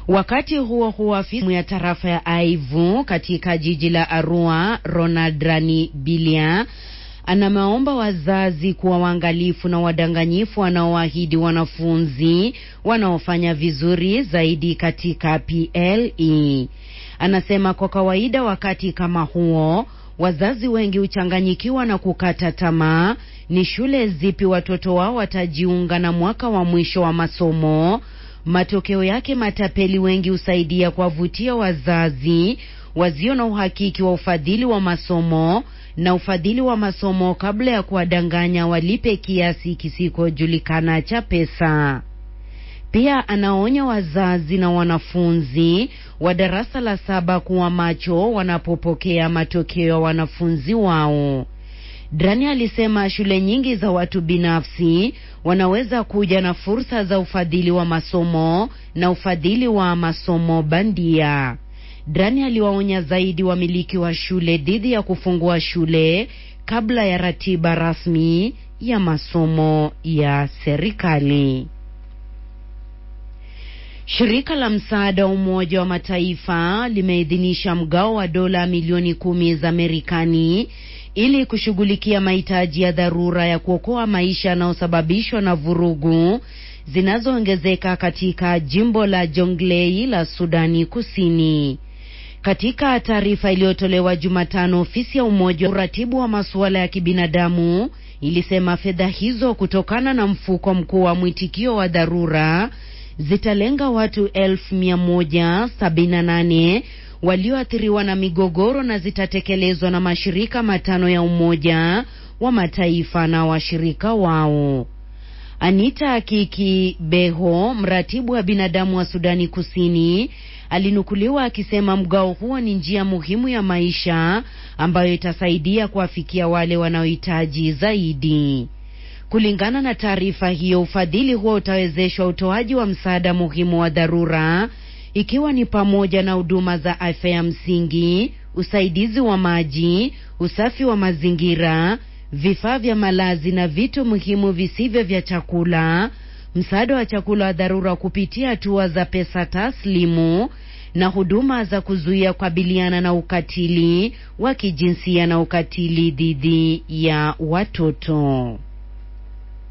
Wakati huo huo, afisa ya tarafa ya Aivu katika jiji la Arua, Ronald Rani Bilia anameomba wazazi kuwa waangalifu na wadanganyifu wanaoahidi wanafunzi wanaofanya vizuri zaidi katika PLE. Anasema kwa kawaida wakati kama huo wazazi wengi huchanganyikiwa na kukata tamaa ni shule zipi watoto wao watajiunga na mwaka wa mwisho wa masomo. Matokeo yake matapeli wengi husaidia kuwavutia wazazi wasio na uhakiki wa ufadhili wa masomo na ufadhili wa masomo kabla ya kuwadanganya walipe kiasi kisikojulikana cha pesa. Pia anaonya wazazi na wanafunzi wa darasa la saba kuwa macho wanapopokea matokeo ya wanafunzi wao. Drani alisema shule nyingi za watu binafsi wanaweza kuja na fursa za ufadhili wa masomo na ufadhili wa masomo bandia. Drani aliwaonya zaidi wamiliki wa shule dhidi ya kufungua shule kabla ya ratiba rasmi ya masomo ya serikali. Shirika la msaada wa Umoja wa Mataifa limeidhinisha mgao wa dola milioni kumi za Marekani ili kushughulikia mahitaji ya dharura ya kuokoa maisha yanayosababishwa na vurugu zinazoongezeka katika jimbo la Jonglei la Sudani Kusini. Katika taarifa iliyotolewa Jumatano, ofisi ya Umoja wa uratibu wa masuala ya kibinadamu ilisema fedha hizo kutokana na mfuko mkuu wa mwitikio wa dharura zitalenga watu elfu mia moja sabini na nane walioathiriwa na migogoro na zitatekelezwa na mashirika matano ya Umoja wa Mataifa na washirika wao. Anita Kiki Beho, mratibu wa binadamu wa Sudani Kusini, alinukuliwa akisema mgao huo ni njia muhimu ya maisha ambayo itasaidia kuwafikia wale wanaohitaji zaidi. Kulingana na taarifa hiyo, ufadhili huo utawezeshwa utoaji wa msaada muhimu wa dharura ikiwa ni pamoja na huduma za afya ya msingi, usaidizi wa maji, usafi wa mazingira, vifaa vya malazi na vitu muhimu visivyo vya chakula, msaada wa chakula wa dharura kupitia hatua za pesa taslimu na huduma za kuzuia kukabiliana na ukatili wa kijinsia na ukatili dhidi ya watoto.